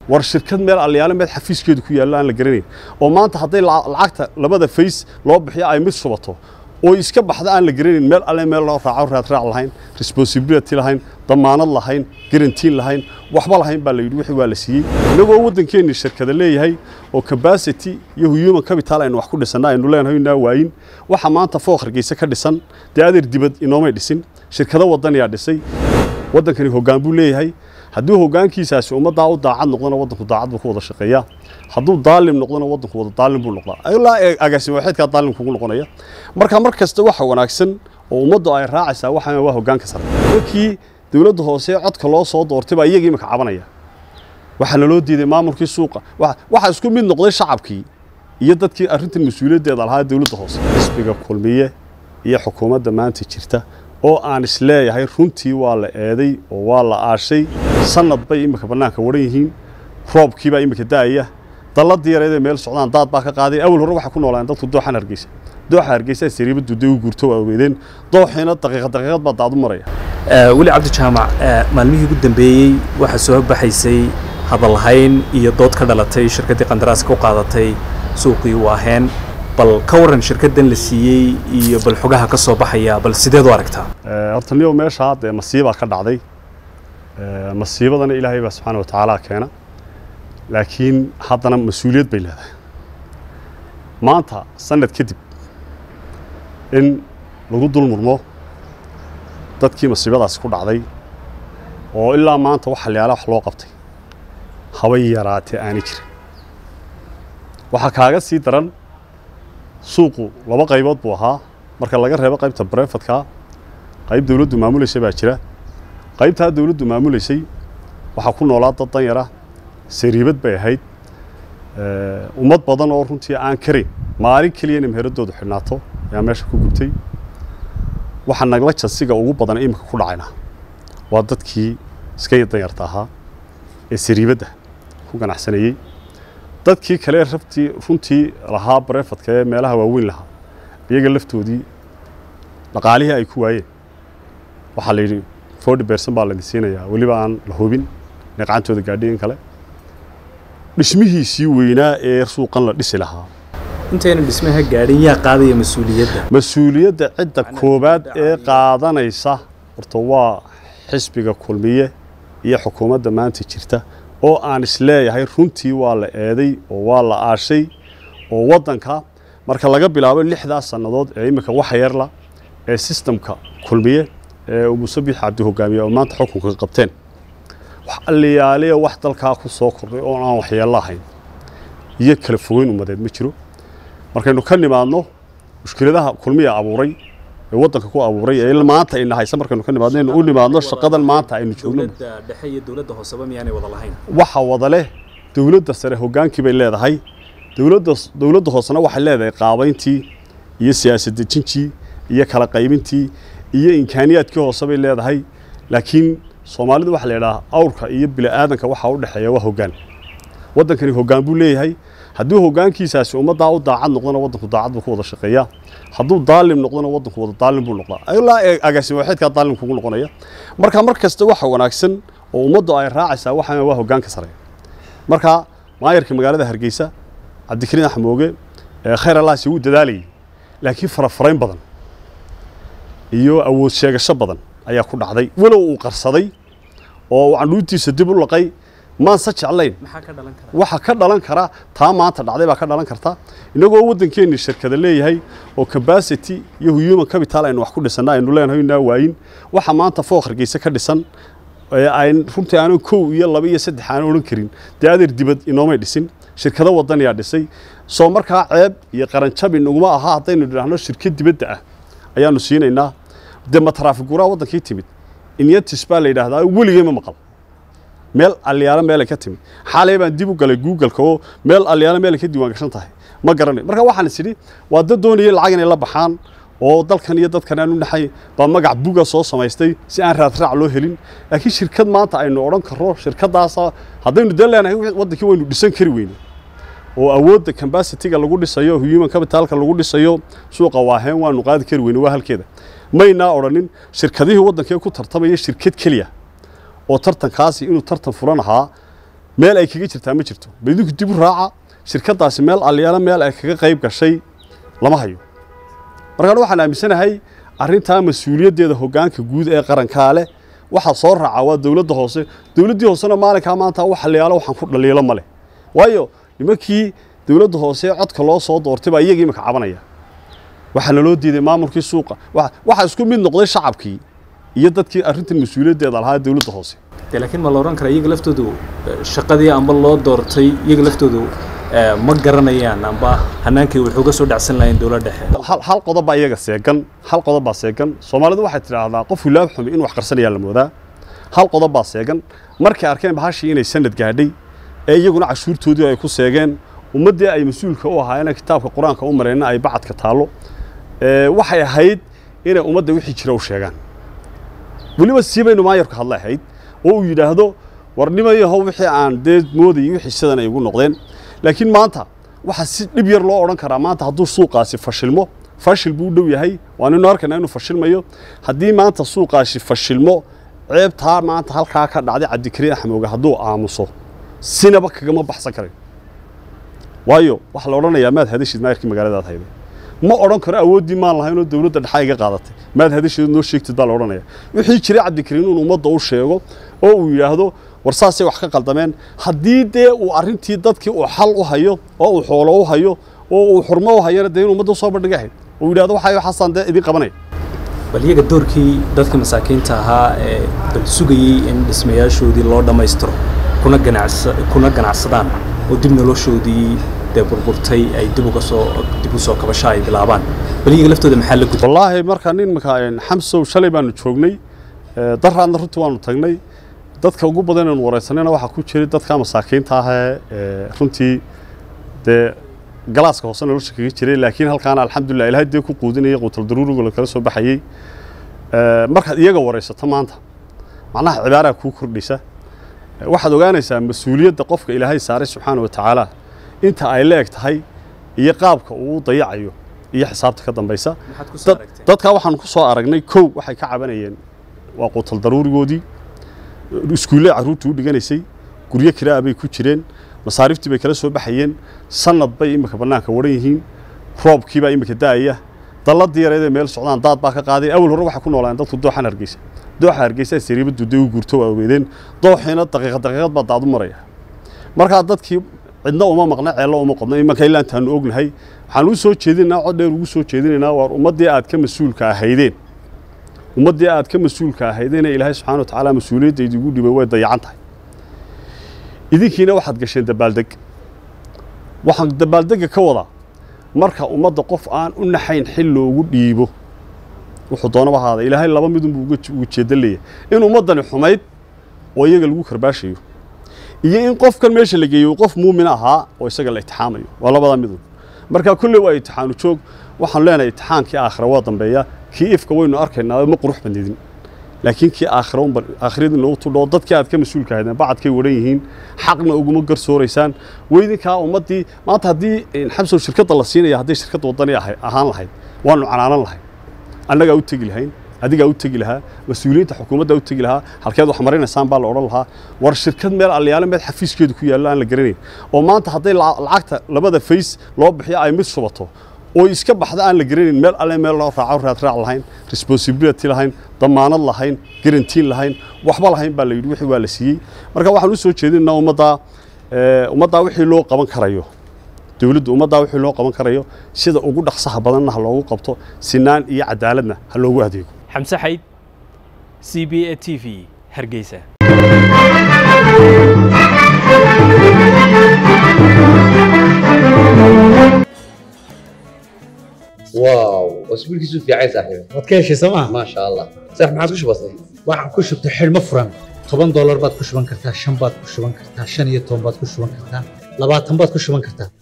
war shirkad meel alyaale meel xafiiskeedu ku yaallo aan la garanayn oo maanta hadday lacagta labada fays loo bixiyo ay mid subato oo iska baxda aan la garanayn meel alle meel loo raaco raadraac lahayn responsibility lahayn damaanad lahayn garantiin lahayn waxba lahayn baa la yidhi wixii waa la siiyey innagoo waddankeennii shirkada leeyahay oo capacity iyo human capital aynu wax ku dhisanna aynu leenahay inaa waayin waxa maanta fooq hargeysa ka dhisan dee adeer dibad inoomay dhisin shirkado wadaniyaa dhisay waddankani hoggaan buu leeyahay hadduu hoggaankiisaasi ummaddaa u daacad noqdona waddanku daacad buu ku wada shaqeeyaa hadduu daalim noqdona waddanku wada daalim buu noqdaa ilaa agaasimo waxeedkaa daalim kugu noqonaya marka mar kasta waxa wanaagsan oo ummaddu ay raacaysaa waxaan waa hoggaanka sare markii dowladda hoose codka loo soo doortay baa iyagii imika cabanaya waxaa naloo diiday maamulkii suuqa waxaa isku mid noqday shacabkii iyo dadkii arrintan mas-uuliyaddeeda lahaa dowladda hoose xisbiga kulmiye iyo xukuumadda maanta jirta oo aan isleeyahay runtii waa la eeday oo waa la aashay sanad bay imika bannaanka waran yihiin roobkiibaa imika da'aya dalladii yareedee meel socdaan daad baa ka qaaday awal hore waxay ku noolaan dadku dooxan hargeysa dooxa hargeysa sariibadu dee u guurto waa ogeedeen dooxiina daqiiqad daqiiqad baa daad u maraya weli cabdi jaamac maalmihii ugu dambeeyey waxaa soo baxaysay hadalhayn iyo dood ka dhalatay shirkaddii qandaraaska u qaadatay suuqii u aheen bal ka waran shirkaddan la siiyey iyo bal xogaha ka soo baxaya bal sideed u aragtaa horta niyow meeshaa dee masiibaa ka dhacday masiibadana ilaahay baa subxaana wa tacaala keena laakiin haddana mas-uuliyad bay leedahay maanta sanad kadib in lagu dul murmo dadkii masiibadaasi ku dhacday oo ilaa maanta wax halyaala wax loo qabtay habay yaraatee aani jirin waxaa kaaga sii daran suuqu laba qaybood buu ahaa marka laga reebo qaybta barefadka qayb dawladdu maamulaysay baa jira qaybtaa dawladdu maamulaysay waxaa ku noolaa dad danyara sariibad bay ahayd ummad badan oo runtii aan karin maalin keliya inay meheradoodu xidhnaato ayaa meesha ku gubtay waxaa nagla jansiga ugu badan iminka ku dhacayna waa dadkii iska danyarta ahaa ee sariibadda ku ganacsanayey dadkii kale rabtii runtii lahaa barefadka ee meelaha waaweyn lahaa iyaga laftoodii dhaqaalihii ay ku waayeen waxaa la yidhi forty bercent baa laydin siinayaa weliba aan la hubin inay qacantooda gaadhay in kale dhismihiisii weynaa ee suuqan la dhisi lahaa intayna dhismaha gaadhin yaa qaadaya mas-uuliyadda mas-uuliyadda cidda koowaad ee qaadanaysa horta waa xisbiga kulmiye iyo xukuumadda maanta jirta oo aan isleeyahay runtii waa la eeday oo waa la aashay oo waddanka marka laga bilaabo lixdaas sannadood ee imika waxa yarla ee sistamka kulmiye ee uu musabix cabdi hogaamiye oo maanta xukunka qabteen wax alliyaaliya wax dalkaa ku soo kordhay oo aan waxyeello ahayn iyo kala fogeyn ummadeed ma jiro markaynu ka nimaadno mushkiladaha kulmiya abuuray ee waddanka ku abuuray ee maanta ayna haysa markaynu ka nimaadno innu u nimaadno shaqadan maanta aynu joogno dhexe iyo dowladda hooseba miyaanay wada lahayn waxa wada leh dowladda sare hoggaankii bay leedahay dowladda dowladda hoosena waxay leedahay qaabayntii iyo siyaasad dejintii iyo kala qaybintii iyo imkaaniyaadkii hoose bay leedahay laakiin soomaalidu waxaa la yidhaha awrka iyo bini'aadanka waxaa u dhexeeya waa hoggaan waddankani hoggaan buu leeyahay hadduu hoggaankiisaasi ummaddaa u daacad noqdona waddanku daacad buu ku wada shaqeeyaa hadduu daalim noqdona waddanku wada daalim buu noqdaa ilaa agaasimo waxeedkaa daalim kugu noqonaya marka mar kasta waxa wanaagsan oo ummaddu ay raacaysaa waxaan waa hoggaanka sare marka maayarka magaalada hargeysa cabdikariin axmooge khayr allaasi wuu dadaalayay laakiin farafarayn badan iyo awood sheegasho badan ayaa ku dhacday walow uu qarsaday oo uu candhuutiisa dib u laqay maanse jeclayn waxa ka dhalan kara taa maanta dhacday baa ka dhalan karta inagoo waddankeennii shirkada leeyahay oo capacity iyo human capital aynu wax ku dhisanna aynu leenahay inaa waayin waxa maanta fooq hargeysa ka dhisan ayn runtii aanan kow iyo laba iyo saddex aanan odhan karin dee adeer dibad inoomay dhisin shirkado wadaniyaa dhisay soo markaa ceeb iyo qaranjabi naguma aha haddaynu idhaahno shirkad dibadda ah ayaanu siinaynaa dee ma taraafiguraa waddankii timid inyatis baa la yidhaahdaa weligay ma maqal meel alyaalo meelay ka timid xaalay baan dib u galay googleka oo meel alyaalo meelay ka diiwaan gashan tahay ma garanay marka waxaan is idhi waa dad doonayay lacag inay la baxaan oo dalkan iyo dadkan aan u naxay baa magac buga soo samaystay si aan raadraac loo helin laakiin shirkad maanta aynu odhan karro shirkadaasa haddaynu dee leenahay waddankii waynu dhisan kari weyne oo awoodda cambasitiga lagu dhisayo human capitalka lagu dhisayo suuqa waaheen waanu qaadi kari weyne waa halkeeda maynaa odhanin shirkadihii waddankee ku tartamaya shirkad keliya oo tartankaasi inuu tartan furan ahaa meel ay kaga jirtaa ma jirto bal idinku dib u raaca shirkaddaasi meel alyaalo meel ay kaga qayb gashay lama hayo markaan waxaan aaminsanahay arrintaa mas-uuliyaddeeda hoggaanka guud ee qarankaa leh waxaa soo raaca waa dowladda hoose dowladdii hoosena maalinkaa maanta wax alyaalo waxaan ku dhaliilo ma leh waayo nimankii dowladda hoose ee codka loo soo doortay baa iyagii imika cabanaya waxaa naloo diiday maamulkii suuqa waxaa isku mid noqday shacabkii iyo dadkii arrintan mas-uuliyaddeeda lahaa dowladda hoose de laakiin ma la odhan karaa iyaga laftoodu shaqadii amba loo doortay iyaga laftoodu ma garanayaan amba hanaankii wuxuu ga soo dhacsan lahayn dowladda dhexe hal qodob baa iyaga seegan hal qodob baa seegan soomaalidu waxay tidhaahdaa qof wilaab xumi in wax qarsanayaa la moodaa hal qodob baa seegan markay arkeen bahashii inay sanad gaadhay ee iyaguna cashuurtoodii ay ku seegeen ummaddii ay mas-uulka u ahaayeen kitaabka qur-aanka u mareenna ay bacadka taallo waxay ahayd inay ummadda wixii jira u sheegaan weliba sii baynu maayarku hadla ahayd oo uu yidhaahdo war nimayahow wixii aan dee moodayay wixii sidan ay igu noqdeen laakiin maanta waxaa si dhib yar loo odhan karaa maanta hadduu suuqaasi fashilmo fashil buu u dhow yahay waaninu arkaynaa inuu fashilmayo haddii maanta suuqaasi fashilmo ceebtaa maanta halkaa ka dhacday cabdikariin axmooge hadduu aamuso sinaba kagama baxsan karay waayo waxaa la odhanayaa maad hadashid maayarkii magaaladaad hayday ma odhan karo awooddii maan lahayn oo dowladda dhexa iga qaadatay maad hadasheed noo sheegtid baa la odhanaya wixii jiray cabdikariin inuu ummadda u sheego oo uu yidhaahdo war saasay wax ka qaldameen haddii dee uu arrintii dadkii uu xal u hayo oo uu xoolo u hayo oo uu xurmo u hayana dee inuu ummadda usoo bandhiga ahayd uu yidhahdo waxaa waxaasaan dee idin qabanaya bal iyaga doorkii dadka masaakiinta ahaa ee bal sugayey in dhismayaashoodii loo dhammaystiro kuna ganacsa kuna ganacsadaan oo dib noloshoodii dee burburtay ay dib uga soo dib u soo kabasho ay bilaabaan bal iyaga laftooda maxaa la gudbay wallaahi markaa nin marka xamsow shalay baanu joognay daraadna runtii waanu tagnay dadka ugu badan inaan wareysanayna waxaa ku jiray dadka masaakiinta ah ee runtii dee galaaska hoose nolosha kaga jiray laakiin halkaana alxamdulilah ilaahay dee ku quudinaya quutal daruuriga la kala soo baxayey markaad iyaga wareysato maanta macnaha cibaaraa kuu kordhisa waxaad ogaanaysaa mas-uuliyadda qofka ilaahay saaray subxaana wa tacaala inta ay la eg tahay iyo qaabka uu dayacayo iyo xisaabta ka dambaysa dadkaa waxaan ku soo aragnay kow waxay ka cabanayeen waa quutal daruurigoodii iskuulle carruurtii u dhiganaysay guryo kiraa bay ku jireen masaariiftii bay kala soo baxayeen sanad bay imika bannaanka waran yihiin roobkiibaa imika da'aya dalladii yareedee meel socdaan daad baa ka qaaday awal hore waxay ku noolaan dadku dooxan hargeysa dooxa hargeysa sariibadu dee u guurto waa ogeedeen dooxiina daqiiqad daqiiqad baa daadu maraya markaa dadkii cidna uma maqna ceello uma qodna imanka ilaa intaanu ognahay waxaan u soo jeedinaynaa cod dheer ugu soo jeedinaynaa waar ummaddii aad ka mas-uulka ahaydeen ummaddii aad ka mas-uulka ahaydeen ee ilaahay subxaana wa tacaala mas-uuliyadda idigu dhibay way dayacan tahay idinkiina waxaad gasheen dabaaldeg waxaan dabaaldega ka wadaa marka ummadda qof aan u naxayn xil loogu dhiibo wuxuu doonaba ahaada ilaahay laba midunbuu uga jeedan leeyahay in ummaddani xumayd oo iyaga lagu karbaashayo iyo in qofkan meesha la geeyo qof muumin ahaa oo isaga la itixaamayo waa labadaa midun marka kulley waa itixaanu joog waxaan leenahay itixaankii aakhira waa dambeeya kii ifka waynu arkaynaa ma qurux badnidin laakiin kii aakhira unba aakhiradii loogu tudhoo dadkii aad ka mas-uulka ahaydeen bacadkay wadhan yihiin xaqna uguma garsooraysaan weydinkaa ummaddii maanta haddii xamsow shirkadda la siinaya hadday shirkadda waddani ahaan lahayd waanu canaanan lahayn annagaa u tegi lahayn adigaa u tegi lahaa mas-uuliyiinta xukuumadda u tegi lahaa halkeed wax marinaysaan baa la odhan lahaa war shirkad meel alyaale meel xafiiskeedu ku yaallo aan la garanayn oo maanta hadday lacagta labada fays loo bixiyo ay mid shubato oo iska baxda aan la garanayn meel alle meel loo raaco raadraac lahayn responsibility lahayn damaanad lahayn garantiin lahayn waxba lahayn baa la yidhi wixii waa la siiyey marka waxaan u soo jeedinaynaa ummaddaa ummaddaa wixii loo qaban karayo dowladdu ummaddaa wixii loo qaban karayo sida ugu dhaqsaha badanna ha loogu qabto sinaan iyo cadaaladna ha loogu adeego xamse xayd c b a t v hargeysa واو واسبوع كيسو في عيسى صاحبي waad ka heshay sooma ما شاء الله صح ما عادش بسيط waxaan ku shubtay xidhmo furan toban doolar baad ku shuban kartaa shan baad ku shuban kartaa shan iyo toban baad ku shuban kartaa labaatan baad ku shuban kartaa